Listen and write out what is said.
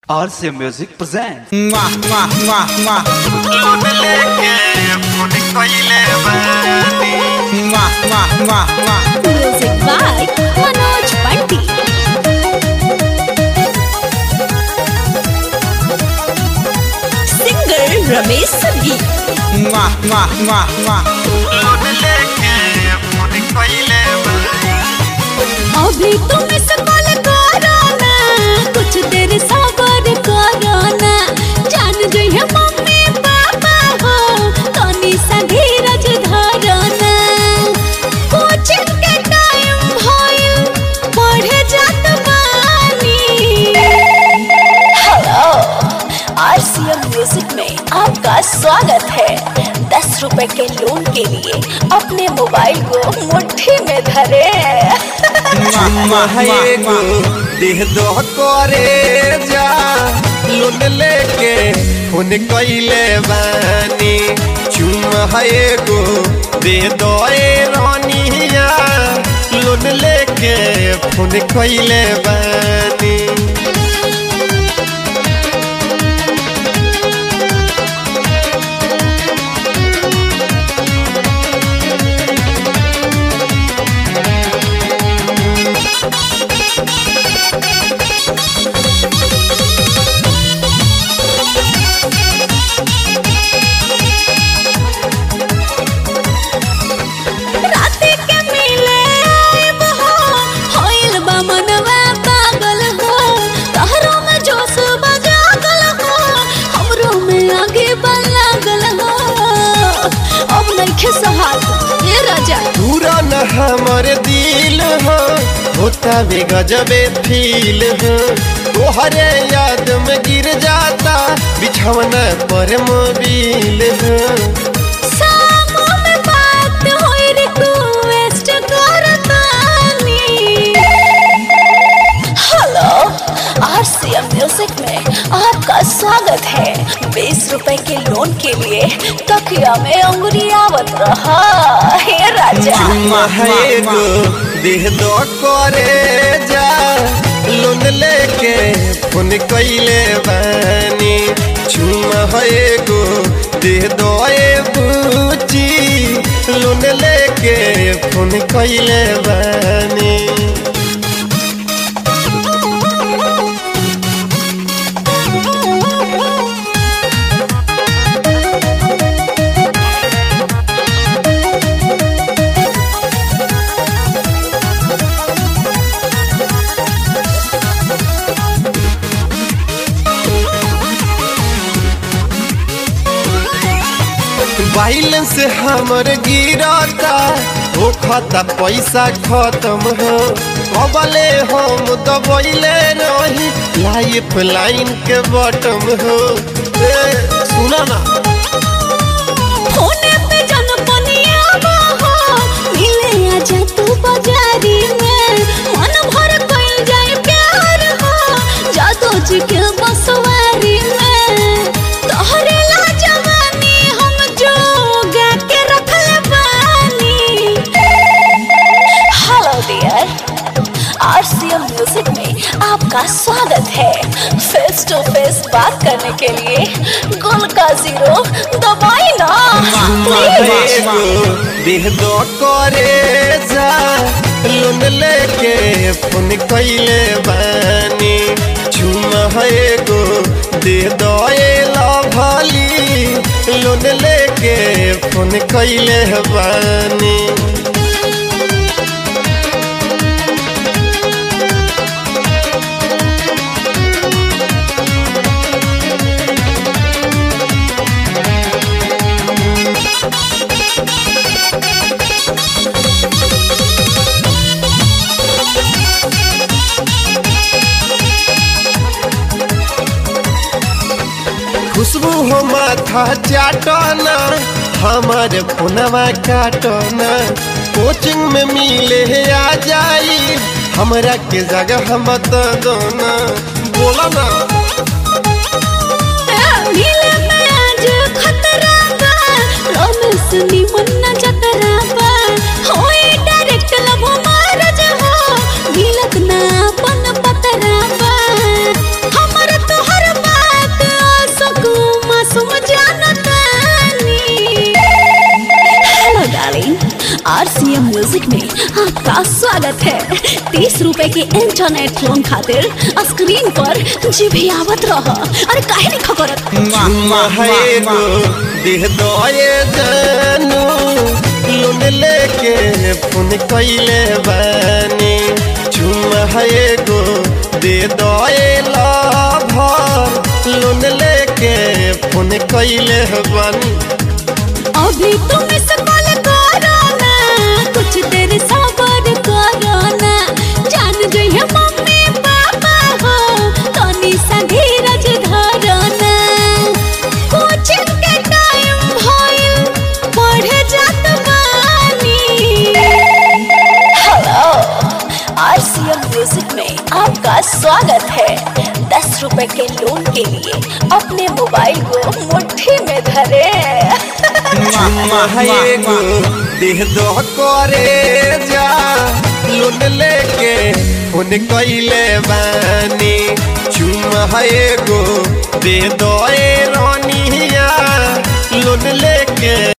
RCA Music presents. Mwah, mwah, mwah, mwah. Loan लेके phone कइले बानी Mwah, mwah, mwah, mwah. Music by Manoj Pandit. Singer Ramesh Sabhi. Mwah, mwah, mwah, mwah. Loan लेके phone कइले बानी अभी तुम इस call करो ना कुछ देर सबर करो ना जान जइहे मम्मी पापा हो तनी सा धीरज धरो ना कोचिंग के टाइम भइल पढ़े जात बानी हेलो आरसीएम म्यूजिक में आपका स्वागत है दस रुपए के लोन के लिए अपने मोबाइल को मुट्ठी में धरे Mwah, mwah, mwah, mwah. देह दो करे जा लोन लेके फोन कइले बानी चुम है गो दे दो ए रानिया लोन लेके फोन कइले बानी राती के मिले आइब हो होइल बा मनवा पागल हो तहरो में जोश बजागल हो हमरो में आगे लागल हो अब नइखे सहाल ये राजा पूरा न हमर दिल हो होता भी गजबे फील हो तोहरे याद में गिर जाता बिछौना पर मोबिल हो सामो में बात होई रिक्वेस्ट करतानी हेलो आरसीएम म्यूजिक में आपका स्वागत है बीस रुपए के लोन के लिए तकिया में अंगुरी आवत रहा हे राजा है गो देह दो करे जा लोन लेके फोन कइले बानी चुमा है गो देह दो ए बूची लोन लेके फोन कइले बानी बैलेंस हमर गिरता हो खाता पैसा खत्म हो कबले हम दबैले रही लाइफ लाइन के बटम हो ए, सुना ना होने पे जन पनिया हो मिले आजा तू बाजारी में मन भर कइल जाए प्यार हो जादू जी के बसवारी में तोहरे ला जवानी हम जोगा के रखले बानी हेलो डियर आरसीएम म्यूजिक में आपका स्वागत है फेस टू फेस बात करने के लिए गुल का जीरो दबाई ना प्लीज एगो देह दो करे जा लोन लेके फोन कइले बानी चुमा है गो देह दो ए लभली लोन लेके फोन कइले बानी खुशबू हो माथा चाटना हमारे फोनवा काटना कोचिंग में मिले आ जाई हमरा के जगह मत दोना बोला ना मिले में आज खतरा बा रोमेंस निमन न जतरा बा होए डायरेक्ट लव मारज हो मिलत ना अपन पतरा बा हमर तोहर स्वागत है तीस रुपए के इंटरनेट लोन खातिर स्क्रीन पर जी भी आवत रह अरे काहे नहीं खबरत चुम्मा है एगो देह दए जानू लोन लेके फोन कैले बानी चुम्मा है एगो दे दए लाभर लोन लेके फोन कैले बानी अभी तुम इस कॉल करो ना कुछ देर सबर करो ना जान जाइए मम्मी पापा हो तनी सा धीरज धरो ना कोचिंग के टाइम भइल पढ़े जात बानी हेलो आरसीएम म्यूजिक में आपका स्वागत है दस रुपए के लोन के लिए अपने मोबाइल को मुट्ठी में धरे चुम्मा है एगो देह दो करे जा लोन लेके फोन कैले बानी चुम्मा है एगो दे दो रानिया लोन लेके